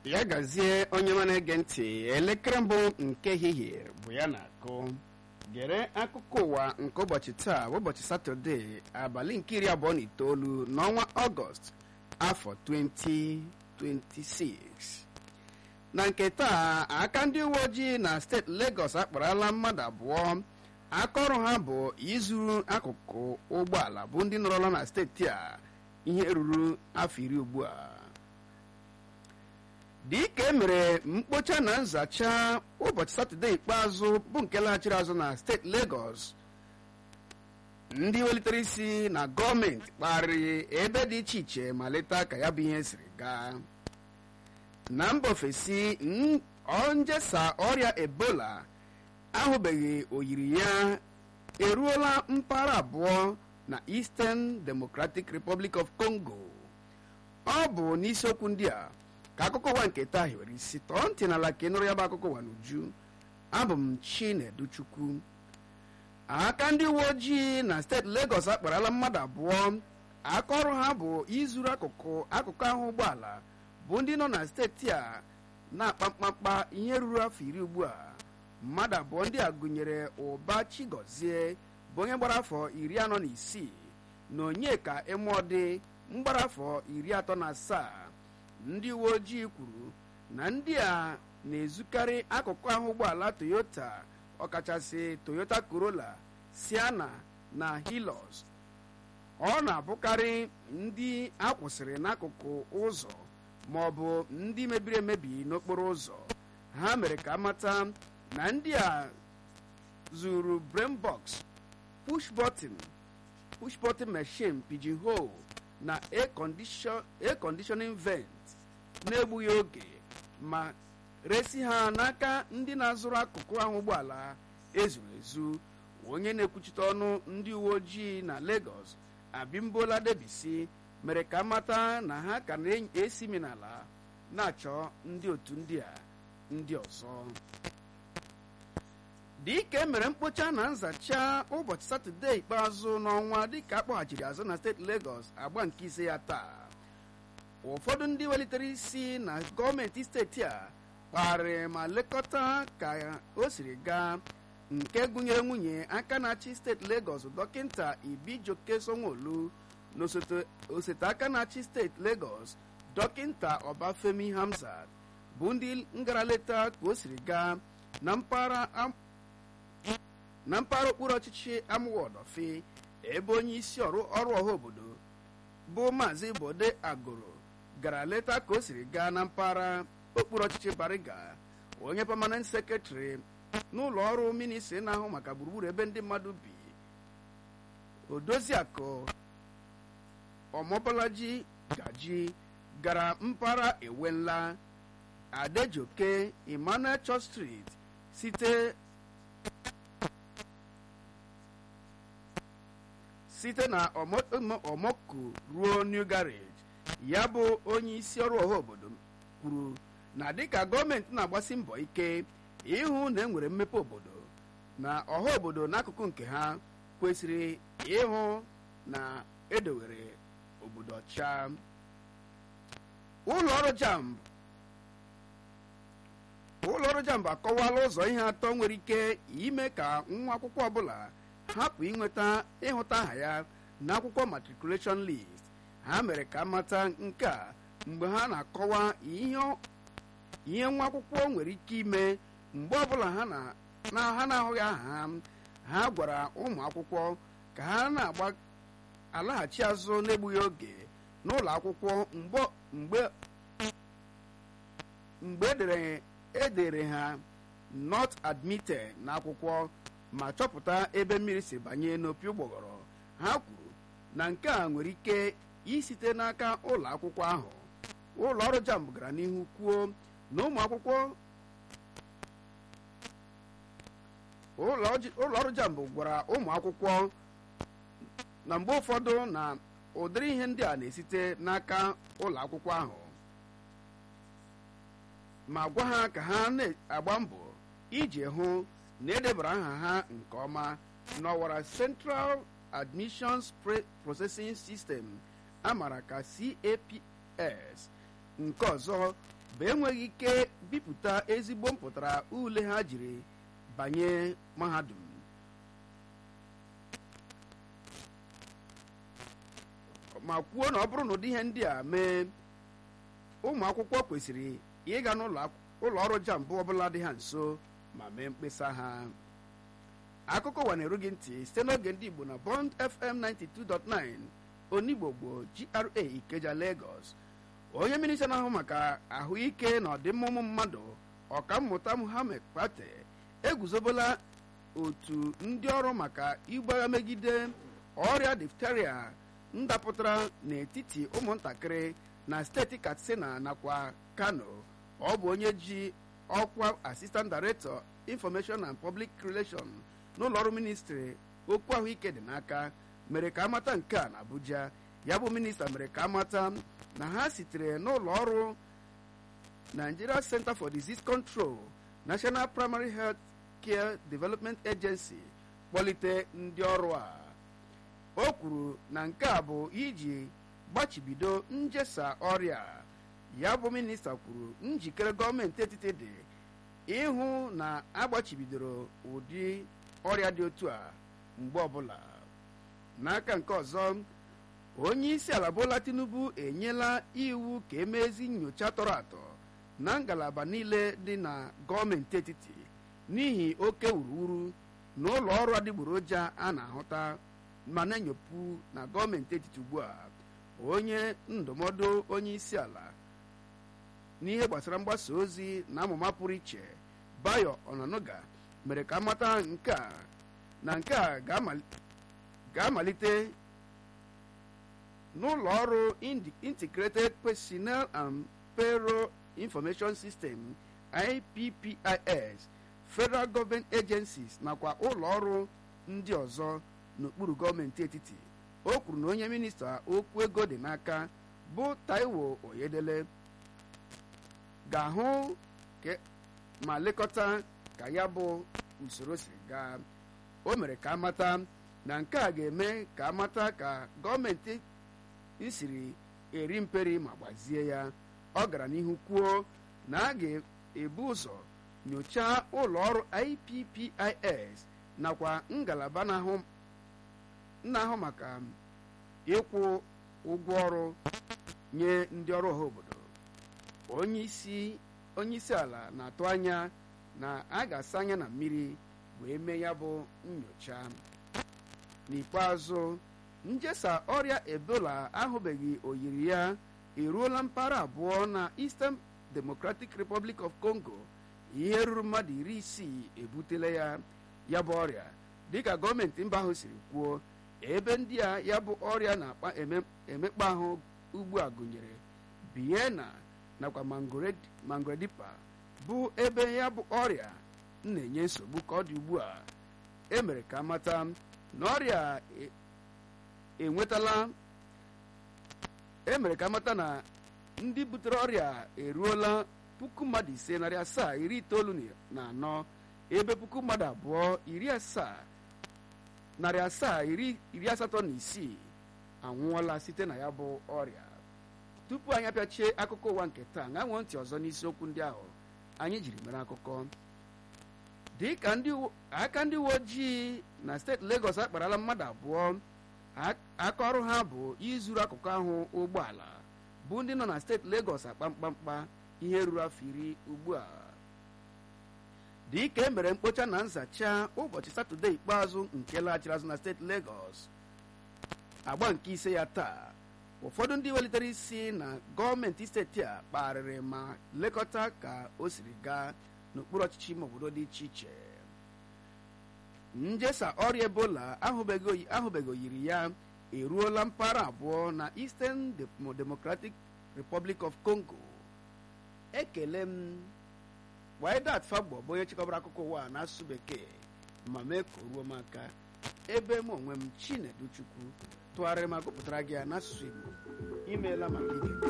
ya gazie onye ma na-ege ntị elekere mbụ nke ehihie bụ ya na-akụ gere akụkọ ụwa nke ụbọchị taa bụ ụbọchị satọde abalị nke iri abụọ na itoolu n'ọnwa ọgọst afọ 2026 na nke taa aka ndị uwe ojii na steeti Lagos akparala mmadụ abụọ aka ọrụ ha bụ izuru akụkụ ụgbọala bụ ndị nọrọla na steeti a ihe ruru afọ iri ugbu a dịka e mere mkpocha na nzacha ụbọchị satọde ikpeazụ bụ nke laghachiri azụ na steeti Lagos ndị welitere isi na gọọmenti kparịrị ebe dị iche iche ma leta ka ya bụ ihe siri gaa na mba ofesi njesa ọrịa ebola ahụbeghị oyiri ya eruola mpaghara abụọ na Eastern Democratic Republic of Congo ọ bụ n'isiokwu ndị a ka akụkọ ụwa nke taa hiwere isi tọọ ntị n'ala ka ị nụrụ ya bụ akụkọ ụwa n'uju abụ m Chineduchukwu aka ndị uwe ojii na steeti Lagos akparala mmadụ abụọ aka ọrụ ha bụ izuru akụkụ akụkụ ahụ ụgbọala bụ ndị nọ na steeti a na-akpa mkpamkpa ihe ruru afọ iri ugbu a mmadụ abụọ ndị a gụnyere ụba chigozie bụ onye gbara afọ iri anọ na isii na onyeka emọdị mgbara afọ iri atọ na asaa ndị uwe ojii kwuru na ndị a na-ezukarị akụkụ ahụ ụgbọala toyota ọkachasị toyota corolla siana na hilux ọ na-abụkarị ndị akwụsịrị n'akụkụ ụzọ ma ọ bụ ndị mebiri emebi n'okporo ụzọ ha mere ka amata na ndị a zuru brain box push button push button machine pigeon hole na air conditioning vent na-egbughị oge ma resi ha n'aka ndị na-azụrụ akụkụ ahụ ụgbọala ezuru ezu onye na-ekwuchite ọnụ ndị uwe ojii na Lagos Abimbola Debisi mere ka mata na ha ka na-esi minala na-achọ ndị otu ndị a ndị ọzọ dịka emere mkpocha na nzacha ụbọchị satọde ikpeazụ n'ọnwa dịka akpọghachiri azụ na steeti Lagos agba nke ise ya taa ụfọdụ ndị welitere isi na gọọmenti steeti a kparịrị ma lekọta ka o siri gaa nke gụnyere nwunye aka na-achị steeti Lagos dọkịta Ibijoke Sanwo-Olu na osote aka na-achị steeti Lagos dọkịta Ọbafemi Hamzat bụ ndị ngara leta ka o siri gaa na mpaghara na mpaghara okpuru ọchịchị amụwaọdọfe ebe onye isi ọrụ ọha obodo bụ maazị Bode Agoro gara leta ka o siri gaa na mpaghara okpuru ọchịchị Bariga onye pamanent sekretrị n'ụlọ ọrụ ministri na-ahụ maka gburugburu ebe ndị mmadụ bi Odoziakụ Ọmọbalaji Gaji gara mpaghara Ewenla Adejoke Emmanuel Church Street site site na Omoku ruo New Garage ya bụ onye isi ọrụ ọha obodo kwuru na dịka gọọmenti na-agbasi mbọ ike ịhụ na enwere mmepe obodo na ọha obodo n'akụkụ nke ha kwesịrị ịhụ na edowere obodo ọcha ụlọ ọrụ jamb ụlọ ọrụ jamb akọwala ụzọ ihe atọ nwere ike ime ka nwa akwụkwọ ọbụla hapụ inweta ịhụta aha ya n'akwụkwọ matriculation list ha mere ka mata nke a mgbe ha na-akọwa ihe nwa akwụkwọ nwere ike ime mgbe ọbụla ha na-ahụghị aha ha ha gwara ụmụ akwụkwọ ka ha na-agba alaghachi azụ n'egbughị oge n'ụlọ akwụkwọ mgbe edere ha not admitted n'akwụkwọ ma chọpụta ebe mmiri si banye n'opi ụgbọghọrọ ha kwuru na nke a nwere ike isite n'aka ụlọ akwụkwọ ahụ ụlọ ọrụ jamb gara n'ihu kwuo na ụmụ akwụkwọ ụlọ ọrụ jamb gwara ụmụ akwụkwọ na mgbe ụfọdụ na ụdịrị ihe ndị a na-esite n'aka ụlọ akwụkwọ ahụ ma gwa ha ka ha na-agba mbọ iji hụ na edebara aha ha nke ọma n'ọwara Central Admissions Processing System amara ka CAPS nke ọzọ bụ enweghị ike bipụta ezigbo mpụtara ule ha jiri banye mahadum ma kwuo na ọ bụrụ na ụdị ihe ndị a mee ụmụ akwụkwọ kwesịrị ịga n'ụlọ ọrụ jambụ ọbụla dị ha nso ma mee mkpesa ha akụkọ ụwa na-eru gị ntị site n'oge ndị igbo na bond fm 92.9 onigbo gboo gra ikeja lagos onye minista na-ahụ maka ahụike na ọdịmma ụmụ mmadụ ọkammụta muhammed pate eguzobola otu ndị ọrụ maka igbu agha megide ọrịa difteria ndapụtara n'etiti ụmụntakịrị na steeti katsina nakwa kano ọ bụ onye ji ọkwa assistant director information and public relations n'ụlọ ọrụ ministri okwu ahụike dị n'aka mere ka amata nke a na abuja ya bụ minista mere ka amata na ha sitere n'ụlọ ọrụ nigeria center for disease control national primary health care development agency kpọlite ndị ọrụ a o kwuru na nke a bụ iji gbachibido njesa ọrịa ya bụ minista kwuru njikere gọọmenti etiti dị ịhụ na agbachibidoro ụdị ọrịa dị otu a mgbe ọbụla n'aka nke ọzọ onye isi ala bola tinubu enyela iwu ka emezi nyocha tọrọ atọ na ngalaba niile dị na gọọmenti etiti n'ihi oke wuruwuru na ụlọ ọrụ adịgboroja a na-ahụta ma na-enyopụ na gọọmenti etiti ugbu a onye ndụmọdụ onye isi ala n'ihe gbasara mgbasa ozi na amụma pụrụ iche bayo onanuga mere ka amata nke a na nke a ga-amalite n'ụlọ ọrụ integrated personnel and payroll information system ippis federal government agencies nakwa ụlọ ọrụ ndị ọzọ n'okpuru gọọmenti etiti o kwuru na onye minista okwu ego dị n'aka bụ taiwo oyedele ga-ahụ ma lekọta ka ya bụ usoro siri gaa o mere ka amata na nke a ga-eme ka amata ka gọọmenti siri eri mperi ma gbazie ya ọ gara n'ihu kwuo na a ga-ebu ụzọ nyochaa ụlọ ọrụ ippis nakwa ngalaba na-ahụ maka ịkwụ ụgwọ ọrụ nye ndị ọrụ ọha obodo onye isi ala na-atụ anya na a ga-asa anya na mmiri wee mee ya bụ nyocha n'ikpeazụ njesa ọrịa ebola ahụbeghị oyiri ya eruola mpaghara abụọ na eastern democratic republic of congo ihe ruru mmadụ iri isii ebutela ya ya bụ ọrịa dịka gọọmenti mba ahụ siri kwuo ebe ndị a ya bụ ọrịa na-akpa emekpa ahụ ugbu a gụnyere biena nakwa mangredipa bụ ebe ya bụ ọrịa na-enye nsogbu ka ọ dị ugbu a emere ka mata na ọrịa enwetala emere ka mata na ndị butere ọrịa eruola puku mmadụ ise narị asaa iri itoolu na anọ ebe puku mmadụ abụọ iri asaa narị asaa iri asatọ na isii anwụọla site na ya bụ ọrịa tupu anyị apịachie akụkọ ụwa nke taa ṅa nwee ntị ọzọ n'isiokwu ndị ahụ anyị jiri mere akụkọ dị ka aka ndị uwe ojii na steeti Lagos akparala mmadụ abụọ aka ọrụ ha bụ izuru akụkụ ahụ ụgbọala bụ ndị nọ na steeti Lagos akpa mkpamkpa ihe ruru afọ iri ugbu a dị ka e mere mkpocha na nzacha ụbọchị satọde ikpeazụ nke laghachiri azụ na steeti Lagos agba nke ise ya taa ụfọdụ ndị welitere isi na gọọmenti steeti a kpagharịrị ma lekọta ka o siri gaa n'okpuru ọchịchị ime obodo dị iche iche njesa ọrịa ebola ahụbeghị oyiri ya eruola mpaghara abụọ na eastern democratic republic of congo ekele m widat fagbo bụ onye chịkọbara akụkọ ụwa n'asụsụ bekee ma mee ka o ruo m aka ebe m onwe m chinedu chukwu tụgharịrị ma gụpụtara gị ya n'asụsụ igbo imeela maka ige